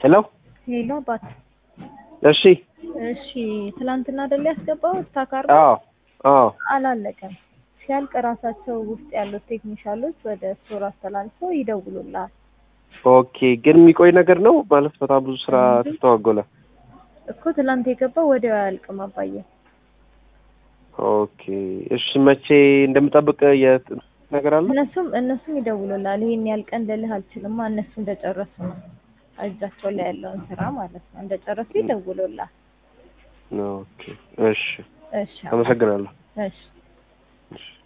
ሄሎ ሄሎ አባት። እሺ እሺ ትላንትና አይደል ያስገባው ስታካር አዎ አዎ አላለቀም። ሲያልቅ ራሳቸው ውስጥ ያሉት ቴክኒሻሎች ወደ ስቶር አስተላልፈው ይደውሉልሃል። ኦኬ ግን የሚቆይ ነገር ነው ማለት በጣም ብዙ ስራ እንዴ? ተስተዋጎለ እኮ ትላንት የገባው ወዲያው አያልቅም አባዬ። ኦኬ እሺ መቼ እንደምጠብቅ የት ነገር አለ እነሱም እነሱም ይደውሉልሃል። ይሄን ያህል ቀን ልልህ አልችልማ። እነሱ እንደጨረሱ ነው እጃቸው ላይ ያለውን ስራ ማለት ነው። እንደጨረሱ ይደውሉልሃል። ኦኬ እሺ እሺ አመሰግናለሁ እሺ እሺ